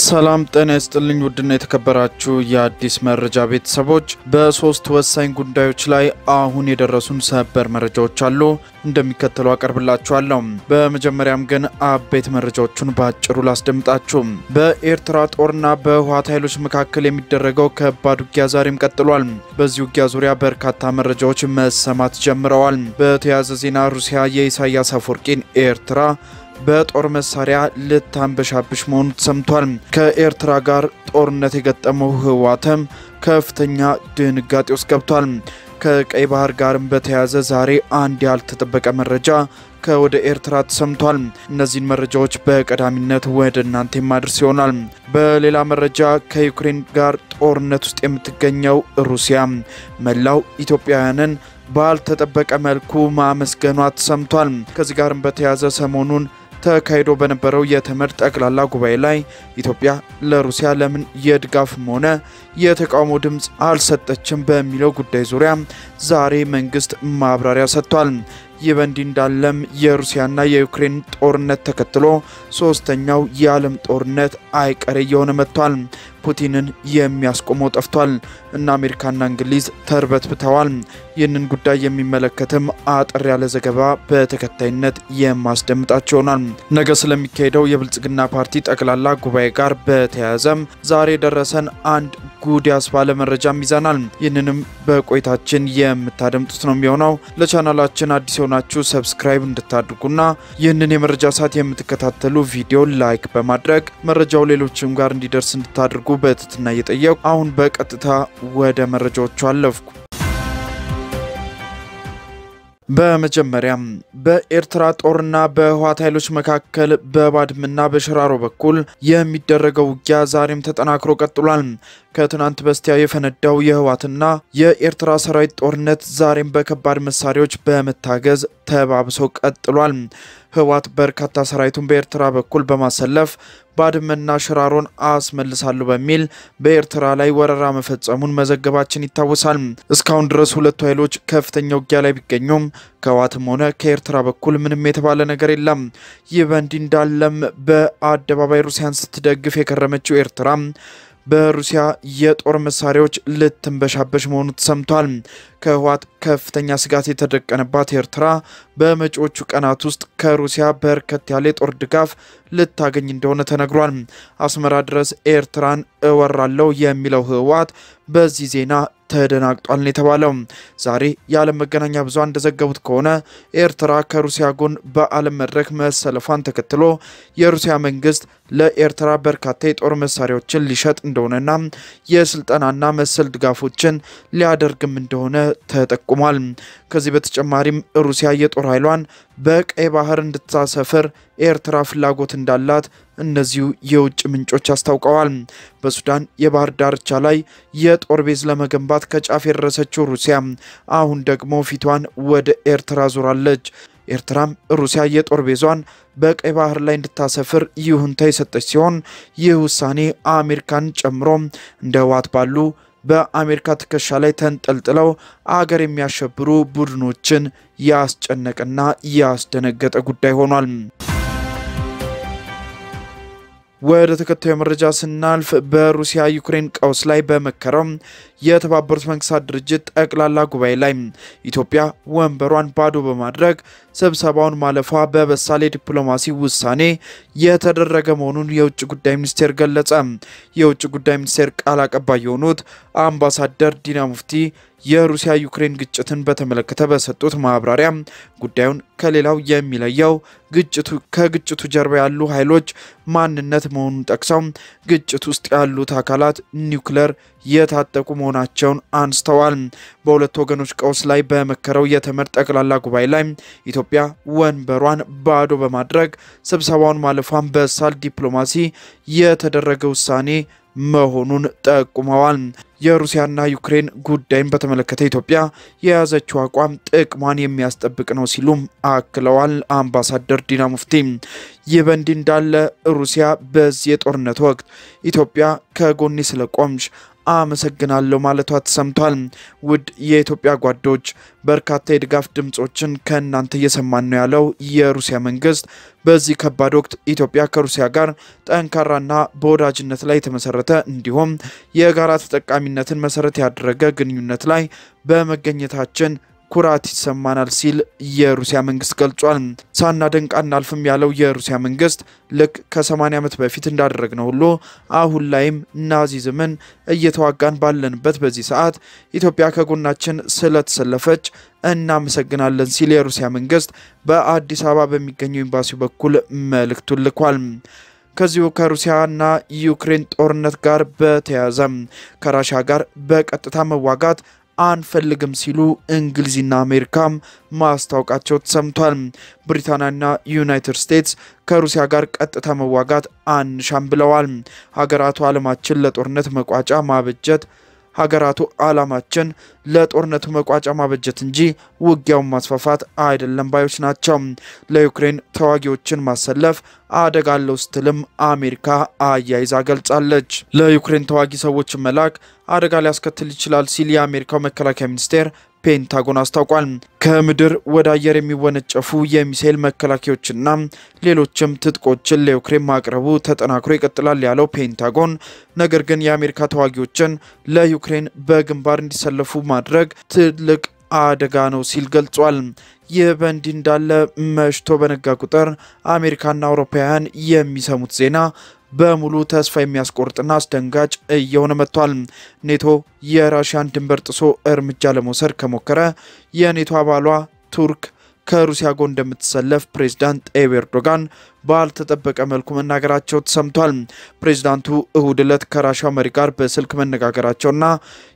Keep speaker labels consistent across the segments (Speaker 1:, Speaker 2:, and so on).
Speaker 1: ሰላም ጤና ይስጥልኝ። ውድና የተከበራችሁ የአዲስ መረጃ ቤተሰቦች በሶስት ወሳኝ ጉዳዮች ላይ አሁን የደረሱን ሰበር መረጃዎች አሉ፣ እንደሚከተለው አቀርብላችኋለሁ። በመጀመሪያም ግን አበይት መረጃዎቹን በአጭሩ ላስደምጣችሁ። በኤርትራ ጦርና በህወሓት ኃይሎች መካከል የሚደረገው ከባድ ውጊያ ዛሬም ቀጥሏል። በዚህ ውጊያ ዙሪያ በርካታ መረጃዎች መሰማት ጀምረዋል። በተያያዘ ዜና ሩሲያ የኢሳያስ አፈወርቂን ኤርትራ በጦር መሳሪያ ልታንበሻብሽ መሆኑ ተሰምቷል። ከኤርትራ ጋር ጦርነት የገጠመው ህወሓትም ከፍተኛ ድንጋጤ ውስጥ ገብቷል። ከቀይ ባህር ጋርም በተያያዘ ዛሬ አንድ ያልተጠበቀ መረጃ ከወደ ኤርትራ ተሰምቷል። እነዚህን መረጃዎች በቀዳሚነት ወደ እናንተ የማድረስ ይሆናል። በሌላ መረጃ ከዩክሬን ጋር ጦርነት ውስጥ የምትገኘው ሩሲያ መላው ኢትዮጵያውያንን ባልተጠበቀ መልኩ ማመስገኗ ተሰምቷል። ከዚህ ጋርም በተያያዘ ሰሞኑን ተካሂዶ በነበረው የተመድ ጠቅላላ ጉባኤ ላይ ኢትዮጵያ ለሩሲያ ለምን የድጋፍም ሆነ የተቃውሞ ድምፅ አልሰጠችም በሚለው ጉዳይ ዙሪያ ዛሬ መንግስት ማብራሪያ ሰጥቷል። ይህ በእንዲህ እንዳለም የሩሲያና የዩክሬን ጦርነት ተከትሎ ሶስተኛው የዓለም ጦርነት አይቀሬ እየሆነ መጥቷል። ፑቲንን የሚያስቆመው ጠፍቷል እና አሜሪካና እንግሊዝ ተርበትብተዋል። ይህንን ጉዳይ የሚመለከትም አጠር ያለ ዘገባ በተከታይነት የማስደምጣቸው ይሆናል። ነገ ስለሚካሄደው የብልጽግና ፓርቲ ጠቅላላ ጉባኤ ጋር በተያያዘም ዛሬ የደረሰን አንድ ጉድ ያስባለ መረጃም ይዘናል። ይህንንም በቆይታችን የምታደምጡት ነው የሚሆነው። ለቻናላችን አዲስ የሆናችሁ ሰብስክራይብ እንድታድርጉና ይህንን የመረጃ ሰዓት የምትከታተሉ ቪዲዮ ላይክ በማድረግ መረጃው ሌሎችም ጋር እንዲደርስ እንድታደርጉ በትህትና እየጠየቁ አሁን በቀጥታ ወደ መረጃዎቹ አለፍኩ። በመጀመሪያም በኤርትራ ጦርና በህወሓት ኃይሎች መካከል በባድመና በሽራሮ በኩል የሚደረገው ውጊያ ዛሬም ተጠናክሮ ቀጥሏል። ከትናንት በስቲያ የፈነዳው የህወሓትና የኤርትራ ሰራዊት ጦርነት ዛሬም በከባድ መሳሪያዎች በመታገዝ ተባብሶ ቀጥሏል። ህወሓት በርካታ ሰራዊቱን በኤርትራ በኩል በማሰለፍ ባድመና ሽራሮን አስመልሳለሁ በሚል በኤርትራ ላይ ወረራ መፈጸሙን መዘገባችን ይታወሳል። እስካሁን ድረስ ሁለቱ ኃይሎች ከፍተኛ ውጊያ ላይ ቢገኙም ከህወሓትም ሆነ ከኤርትራ በኩል ምንም የተባለ ነገር የለም። ይህ በእንዲህ እንዳለም በአደባባይ ሩሲያን ስትደግፍ የከረመችው ኤርትራ በሩሲያ የጦር መሳሪያዎች ልትንበሻበሽ መሆኑ ተሰምቷል። ከህወሓት ከፍተኛ ስጋት የተደቀነባት ኤርትራ በመጪዎቹ ቀናት ውስጥ ከሩሲያ በርከት ያለ የጦር ድጋፍ ልታገኝ እንደሆነ ተነግሯል። አስመራ ድረስ ኤርትራን እወራለሁ የሚለው ህወሓት በዚህ ዜና ተደናግጧል ነው የተባለው። ዛሬ የዓለም መገናኛ ብዙሃን እንደዘገቡት ከሆነ ኤርትራ ከሩሲያ ጎን በዓለም መድረክ መሰለፏን ተከትሎ የሩሲያ መንግስት ለኤርትራ በርካታ የጦር መሳሪያዎችን ሊሸጥ እንደሆነና የስልጠናና መሰል ድጋፎችን ሊያደርግም እንደሆነ ተጠቁሟል። ከዚህ በተጨማሪም ሩሲያ የጦር ኃይሏን በቀይ ባህር እንድታሰፍር ኤርትራ ፍላጎት እንዳላት እነዚሁ የውጭ ምንጮች አስታውቀዋል። በሱዳን የባህር ዳርቻ ላይ የጦር ቤዝ ለመገንባት ከጫፍ የደረሰችው ሩሲያ አሁን ደግሞ ፊቷን ወደ ኤርትራ ዞራለች። ኤርትራም ሩሲያ የጦር ቤዟን በቀይ ባህር ላይ እንድታሰፍር ይሁንታ የሰጠች ሲሆን ይህ ውሳኔ አሜሪካን ጨምሮ እንደ ህወሓት ባሉ በአሜሪካ ትከሻ ላይ ተንጠልጥለው አገር የሚያሸብሩ ቡድኖችን ያስጨነቀና ያስደነገጠ ጉዳይ ሆኗል። ወደ ተከታዩ መረጃ ስናልፍ በሩሲያ ዩክሬን ቀውስ ላይ በመከረው የተባበሩት መንግስታት ድርጅት ጠቅላላ ጉባኤ ላይ ኢትዮጵያ ወንበሯን ባዶ በማድረግ ስብሰባውን ማለፏ በበሳል የዲፕሎማሲ ውሳኔ የተደረገ መሆኑን የውጭ ጉዳይ ሚኒስቴር ገለጸ። የውጭ ጉዳይ ሚኒስቴር ቃል አቀባይ የሆኑት አምባሳደር ዲና ሙፍቲ የሩሲያ ዩክሬን ግጭትን በተመለከተ በሰጡት ማብራሪያ ጉዳዩን ከሌላው የሚለየው ግጭቱ ከግጭቱ ጀርባ ያሉ ኃይሎች ማንነት መሆኑን ጠቅሰው ግጭት ውስጥ ያሉት አካላት ኒውክለር የታጠቁ መሆናቸውን አንስተዋል። በሁለቱ ወገኖች ቀውስ ላይ በመከረው የተመድ ጠቅላላ ጉባኤ ላይ ኢትዮጵያ ወንበሯን ባዶ በማድረግ ስብሰባውን ማለፏን በሳል ዲፕሎማሲ የተደረገ ውሳኔ መሆኑን ጠቁመዋል። የሩሲያና ዩክሬን ጉዳይን በተመለከተ ኢትዮጵያ የያዘችው አቋም ጥቅሟን የሚያስጠብቅ ነው ሲሉም አክለዋል። አምባሳደር ዲና ሙፍቲ ይህ በእንዲህ እንዳለ ሩሲያ በዚህ የጦርነት ወቅት ኢትዮጵያ ከጎኔ ስለቆምሽ አመሰግናለሁ ማለቷ ተሰምቷል። ውድ የኢትዮጵያ ጓዶች በርካታ የድጋፍ ድምጾችን ከእናንተ እየሰማን ነው ያለው የሩሲያ መንግስት በዚህ ከባድ ወቅት ኢትዮጵያ ከሩሲያ ጋር ጠንካራና በወዳጅነት ላይ የተመሰረተ እንዲሁም የጋራ ተጠቃሚነትን መሰረት ያደረገ ግንኙነት ላይ በመገኘታችን ኩራት ይሰማናል ሲል የሩሲያ መንግስት ገልጿል። ሳናደንቅ አናልፍም ያለው የሩሲያ መንግስት ልክ ከ80 ዓመት በፊት እንዳደረግነው ሁሉ አሁን ላይም ናዚዝምን እየተዋጋን ባለንበት በዚህ ሰዓት ኢትዮጵያ ከጎናችን ስለተሰለፈች እናመሰግናለን ሲል የሩሲያ መንግስት በአዲስ አበባ በሚገኘው ኤምባሲው በኩል መልእክቱን ልኳል። ከዚሁ ከሩሲያና ዩክሬን ጦርነት ጋር በተያያዘ ከራሻ ጋር በቀጥታ መዋጋት አንፈልግም ሲሉ እንግሊዝና አሜሪካም ማስታወቃቸው ተሰምቷል። ብሪታንያና ዩናይትድ ስቴትስ ከሩሲያ ጋር ቀጥታ መዋጋት አንሻም ብለዋል። ሀገራቱ ዓለማችን ለጦርነት መቋጫ ማበጀት ሀገራቱ ዓላማችን ለጦርነቱ መቋጫ ማበጀት እንጂ ውጊያውን ማስፋፋት አይደለም ባዮች ናቸው። ለዩክሬን ተዋጊዎችን ማሰለፍ አደጋ አለው ስትልም አሜሪካ አያይዛ ገልጻለች። ለዩክሬን ተዋጊ ሰዎችን መላክ አደጋ ሊያስከትል ይችላል ሲል የአሜሪካው መከላከያ ሚኒስቴር ፔንታጎን አስታውቋል። ከምድር ወደ አየር የሚወነጨፉ የሚሳኤል መከላከያዎችና ሌሎችም ትጥቆችን ለዩክሬን ማቅረቡ ተጠናክሮ ይቀጥላል ያለው ፔንታጎን ነገር ግን የአሜሪካ ተዋጊዎችን ለዩክሬን በግንባር እንዲሰለፉ ማድረግ ትልቅ አደጋ ነው ሲል ገልጿል። ይህ በእንዲህ እንዳለ መሽቶ በነጋ ቁጥር አሜሪካና አውሮፓውያን የሚሰሙት ዜና በሙሉ ተስፋ የሚያስቆርጥና አስደንጋጭ እየሆነ መጥቷል። ኔቶ የራሽያን ድንበር ጥሶ እርምጃ ለመውሰድ ከሞከረ የኔቶ አባሏ ቱርክ ከሩሲያ ጎን እንደምትሰለፍ ፕሬዝዳንት ጣይብ ኤርዶጋን ባልተጠበቀ መልኩ መናገራቸው ተሰምቷል። ፕሬዝዳንቱ እሁድ ዕለት ከራሻው መሪ ጋር በስልክ መነጋገራቸውና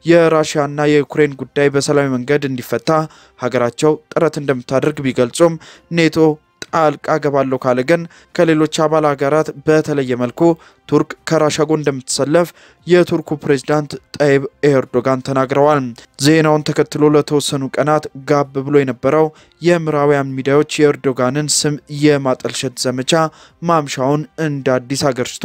Speaker 1: የራሽያና የዩክሬን ጉዳይ በሰላማዊ መንገድ እንዲፈታ ሀገራቸው ጥረት እንደምታደርግ ቢገልጹም ኔቶ ጣልቃ ገባለሁ ካለ ግን ከሌሎች አባል ሀገራት በተለየ መልኩ ቱርክ ከራሻ ጎን እንደምትሰለፍ የቱርኩ ፕሬዝዳንት ጣይብ ኤርዶጋን ተናግረዋል። ዜናውን ተከትሎ ለተወሰኑ ቀናት ጋብ ብሎ የነበረው የምዕራባውያን ሚዲያዎች የኤርዶጋንን ስም የማጠልሸት ዘመቻ ማምሻውን እንደ አዲስ አገርሽቶ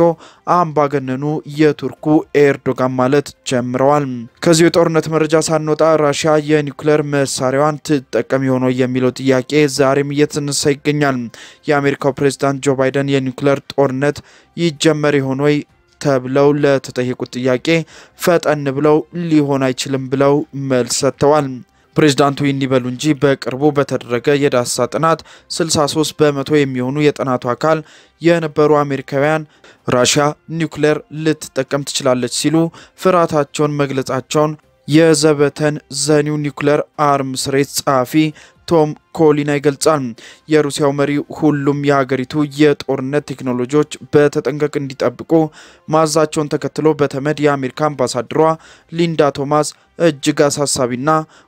Speaker 1: አምባገነኑ የቱርኩ ኤርዶጋን ማለት ጀምረዋል። ከዚሁ የጦርነት መረጃ ሳንወጣ ራሽያ የኒውክሌር መሳሪያዋን ትጠቀም የሆነው የሚለው ጥያቄ ዛሬም እየተነሳ ይገኛል። የአሜሪካው ፕሬዝዳንት ጆ ባይደን የኒውክሌር ጦርነት ይጀመር ይሆን ወይ ተብለው ለተጠየቁት ጥያቄ ፈጠን ብለው ሊሆን አይችልም ብለው መልስ ሰጥተዋል። ፕሬዝዳንቱ ይህን ይበሉ እንጂ በቅርቡ በተደረገ የዳሰሳ ጥናት 63 በመቶ የሚሆኑ የጥናቱ አካል የነበሩ አሜሪካውያን ራሽያ ኒውክሌር ልትጠቀም ትችላለች ሲሉ ፍርሃታቸውን መግለጻቸውን የዘበተን ዘኒው ኒውክሌር አርምስ ሬት ጸሐፊ ቶም ኮሊና ይገልጻል። የሩሲያው መሪ ሁሉም የሀገሪቱ የጦርነት ቴክኖሎጂዎች በተጠንቀቅ እንዲጠብቁ ማዛቸውን ተከትሎ በተመድ የአሜሪካ አምባሳደሯ ሊንዳ ቶማስ እጅግ አሳሳቢና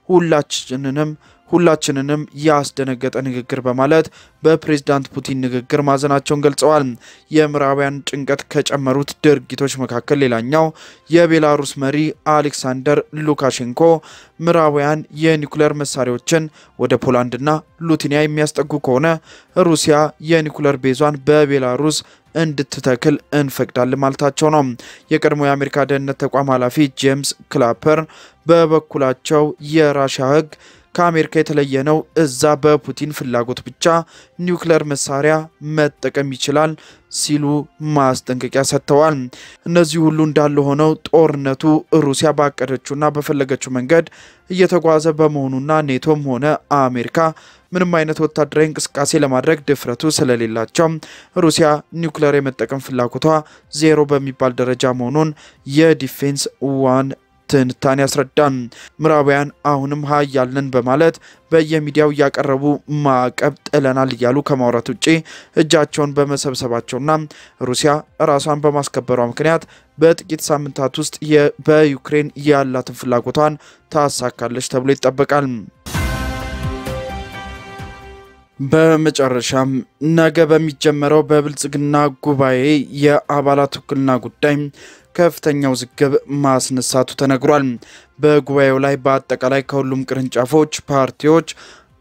Speaker 1: ሁላችንንም ሁላችንንም ያስደነገጠ ንግግር በማለት በፕሬዝዳንት ፑቲን ንግግር ማዘናቸውን ገልጸዋል። የምዕራባውያን ጭንቀት ከጨመሩት ድርጊቶች መካከል ሌላኛው የቤላሩስ መሪ አሌክሳንደር ሉካሼንኮ ምዕራባውያን የኒኩሌር መሳሪያዎችን ወደ ፖላንድና ሉቲኒያ የሚያስጠጉ ከሆነ ሩሲያ የኒኩሌር ቤዟን በቤላሩስ እንድትተክል እንፈቅዳለን ማለታቸው ነው። የቀድሞ የአሜሪካ ደህንነት ተቋም ኃላፊ ጄምስ ክላፐር በበኩላቸው የራሽያ ሕግ ከአሜሪካ የተለየ ነው። እዛ በፑቲን ፍላጎት ብቻ ኒውክሌር መሳሪያ መጠቀም ይችላል ሲሉ ማስጠንቀቂያ ሰጥተዋል። እነዚህ ሁሉ እንዳለ ሆነው ጦርነቱ ሩሲያ ባቀደችውና በፈለገችው መንገድ እየተጓዘ በመሆኑና ኔቶም ሆነ አሜሪካ ምንም አይነት ወታደራዊ እንቅስቃሴ ለማድረግ ድፍረቱ ስለሌላቸው ሩሲያ ኒውክሌር የመጠቀም ፍላጎቷ ዜሮ በሚባል ደረጃ መሆኑን የዲፌንስ ዋን ትንታኔ ያስረዳል። ምዕራባውያን አሁንም ሀያል ነን በማለት በየሚዲያው እያቀረቡ ማዕቀብ ጥለናል እያሉ ከማውራት ውጭ እጃቸውን በመሰብሰባቸውና ሩሲያ ራሷን በማስከበሯ ምክንያት በጥቂት ሳምንታት ውስጥ በዩክሬን ያላትን ፍላጎቷን ታሳካለች ተብሎ ይጠበቃል። በመጨረሻም ነገ በሚጀመረው በብልጽግና ጉባኤ የአባላት ውክልና ጉዳይ ከፍተኛ ውዝግብ ማስነሳቱ ተነግሯል። በጉባኤው ላይ በአጠቃላይ ከሁሉም ቅርንጫፎች ፓርቲዎች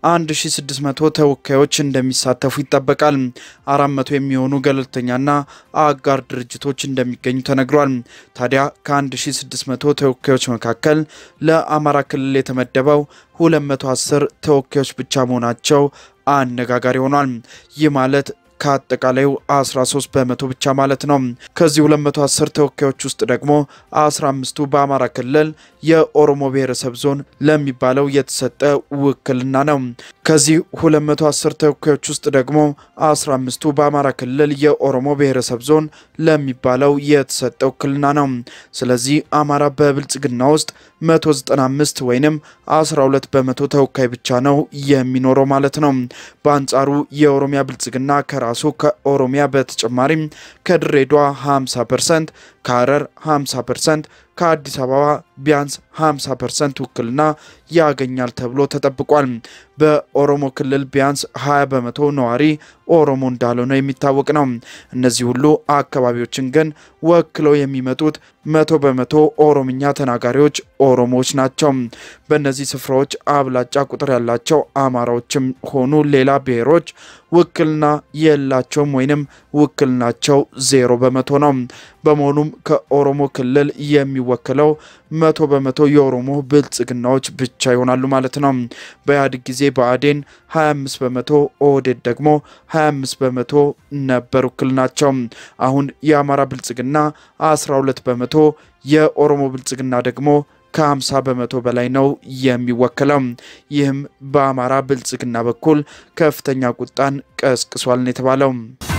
Speaker 1: 1600 ተወካዮች እንደሚሳተፉ ይጠበቃል። 400 የሚሆኑ ገለልተኛና አጋር ድርጅቶች እንደሚገኙ ተነግሯል። ታዲያ ከ1600 ተወካዮች መካከል ለአማራ ክልል የተመደበው 210 ተወካዮች ብቻ መሆናቸው አነጋጋሪ ሆኗል። ይህ ማለት ከአጠቃላዩ 13 በመቶ ብቻ ማለት ነው። ከዚህ 210 ተወካዮች ውስጥ ደግሞ 15ቱ በአማራ ክልል የኦሮሞ ብሔረሰብ ዞን ለሚባለው የተሰጠ ውክልና ነው። ከዚህ 210 ተወካዮች ውስጥ ደግሞ 15ቱ በአማራ ክልል የኦሮሞ ብሔረሰብ ዞን ለሚባለው የተሰጠ ውክልና ነው። ስለዚህ አማራ በብልጽግና ውስጥ 195 ወይንም 12 በመቶ ተወካይ ብቻ ነው የሚኖረው ማለት ነው። በአንጻሩ የኦሮሚያ ብልጽግና ከራሱ ከኦሮሚያ በተጨማሪም ከድሬዳዋ 50 ፐርሰንት፣ ከሀረር 50 ፐርሰንት ከአዲስ አበባ ቢያንስ 50 ፐርሰንት ውክልና ያገኛል ተብሎ ተጠብቋል። በኦሮሞ ክልል ቢያንስ 20 በመቶ ነዋሪ ኦሮሞ እንዳልሆነ የሚታወቅ ነው። እነዚህ ሁሉ አካባቢዎችን ግን ወክለው የሚመጡት መቶ በመቶ ኦሮምኛ ተናጋሪዎች ኦሮሞዎች ናቸው። በእነዚህ ስፍራዎች አብላጫ ቁጥር ያላቸው አማራዎችም ሆኑ ሌላ ብሔሮች ውክልና የላቸውም ወይንም ውክልናቸው ዜሮ በመቶ ነው። በመሆኑም ከኦሮሞ ክልል የሚወክለው መቶ በመቶ የኦሮሞ ብልጽግናዎች ብቻ ይሆናሉ ማለት ነው። በኢህአዴግ ጊዜ ብአዴን 25 በመቶ ኦህዴድ ደግሞ 25 በመቶ ነበር ውክልናቸው። አሁን የአማራ ብልጽግና 12 በመቶ የኦሮሞ ብልጽግና ደግሞ ከ50 በመቶ በላይ ነው የሚወክለው። ይህም በአማራ ብልጽግና በኩል ከፍተኛ ቁጣን ቀስቅሷል ነው የተባለው።